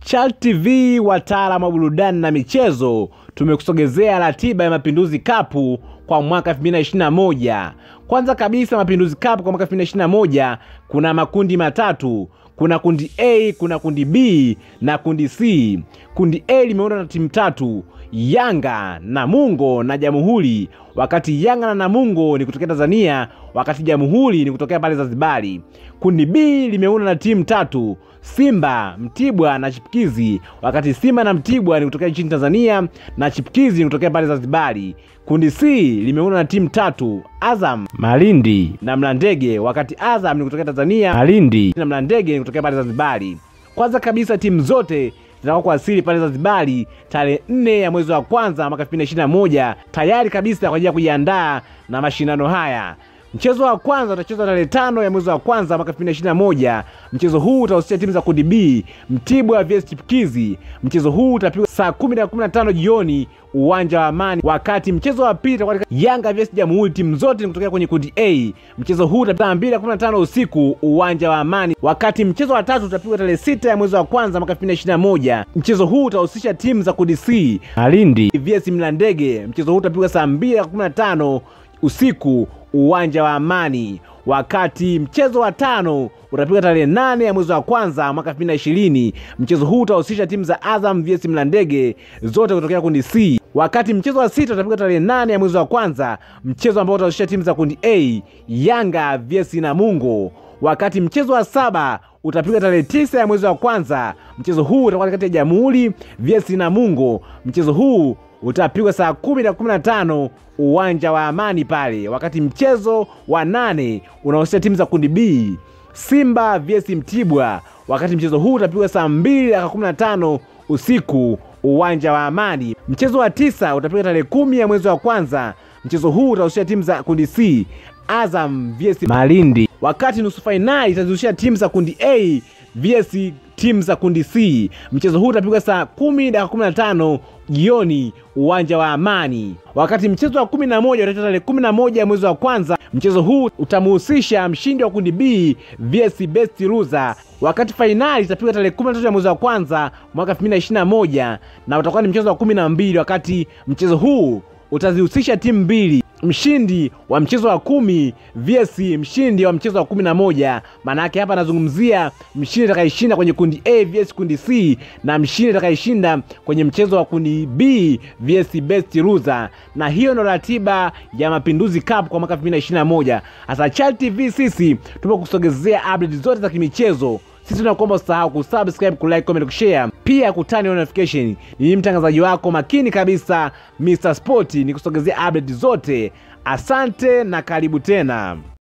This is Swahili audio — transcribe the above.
Chal TV, wataalamu wa burudani na michezo, tumekusogezea ratiba ya Mapinduzi Cup kwa mwaka 2021. Kwanza kabisa, Mapinduzi Cup kwa mwaka 2021 kuna makundi matatu. Kuna kundi A, kuna kundi B na kundi C. Kundi A limeundwa na timu tatu, Yanga, Namungo na Jamhuri, wakati Yanga na Namungo ni kutokea Tanzania, wakati Jamhuri ni kutokea pale Zanzibari. Kundi B limeundwa na timu tatu, Simba, Mtibwa na Chipukizi, wakati Simba na Mtibwa ni kutokea nchini Tanzania na Chipukizi ni kutokea pale Zanzibari. Kundi C limeundwa na timu tatu, Azam, Malindi na Mlandege, wakati Azam ni kutokea Tanzania, Malindi na Mlandege ni kutokea pale Zanzibari. Kwanza kabisa timu zote zitakuwa kuwasili pale Zanzibari tarehe nne ya mwezi wa kwanza mwaka 2021 tayari kabisa kwa ajili ya kujiandaa na mashindano haya. Mchezo wa kwanza utachezwa tarehe tano ya mwezi wa kwanza mwaka 2021. Mchezo huu utahusisha timu za kundi B, Mtibwa vs Chipukizi. Mchezo huu utapigwa saa kumi na kumi na tano jioni uwanja wa Amani, wakati mchezo wa pili utakuwa katika Yanga vs Jamhuri. Timu zote ni kutokea kwenye kundi A. Mchezo huu utapigwa saa mbili na kumi na tano usiku uwanja wa Amani, wakati mchezo wa tatu utapigwa tarehe sita ya mwezi wa kwanza mwaka 2021. Mchezo huu utahusisha timu za kundi C, Malindi vs Mlandege. Mchezo huu utapigwa saa mbili na kumi na tano usiku uwanja wa Amani, wakati mchezo wa tano utapigwa tarehe nane ya mwezi wa kwanza mwaka 2020. Mchezo huu utahusisha timu za Azam vs Mlandege zote kutokea kundi C, wakati mchezo wa sita utapigwa tarehe nane ya mwezi wa kwanza, mchezo ambao utahusisha timu za kundi A, Yanga vs Namungo, wakati mchezo wa saba utapigwa tarehe tisa ya mwezi wa kwanza. Mchezo huu utakuwa kati ya Jamhuri vs Namungo. Mchezo huu utapigwa saa kumi na kumi na tano uwanja wa Amani pale, wakati mchezo wa nane unahusisha timu za kundi B, Simba vs Mtibwa, wakati mchezo huu utapigwa saa mbili dakika kumi na tano usiku uwanja wa Amani. Mchezo wa tisa utapigwa tarehe kumi ya mwezi wa kwanza. Mchezo huu utahusisha timu za kundi C, Azam vs Malindi, wakati nusu fainali itazihusisha timu za kundi A vs timu za kundi C. Mchezo huu utapigwa saa kumi dakika kumi na tano jioni uwanja wa Amani, wakati mchezo wa kumi na moja utachezwa tarehe kumi na moja mwezi wa kwanza. Mchezo huu utamuhusisha mshindi wa kundi B vs best loser, wakati fainali itapigwa tarehe kumi na tatu ya mwezi wa kwanza mwaka 2021 na utakuwa ni mchezo wa kumi na mbili wakati mchezo huu utazihusisha timu mbili mshindi wa mchezo wa kumi vs mshindi wa mchezo wa kumi na moja. Maana yake hapa anazungumzia mshindi atakayeshinda kwenye kundi A vs kundi C na mshindi atakayeshinda kwenye mchezo wa kundi B vs best loser. Na hiyo ndo ratiba ya Mapinduzi Cup kwa mwaka 2021. Hasa Chal TV sisi tumekusogezea update zote za kimichezo. Sisi tunakuomba usahau kusubscribe, kulike, comment, kushare, pia kutani notification. Ni mtangazaji wako makini kabisa Mr Sport, ni kusogezea update zote. Asante na karibu tena.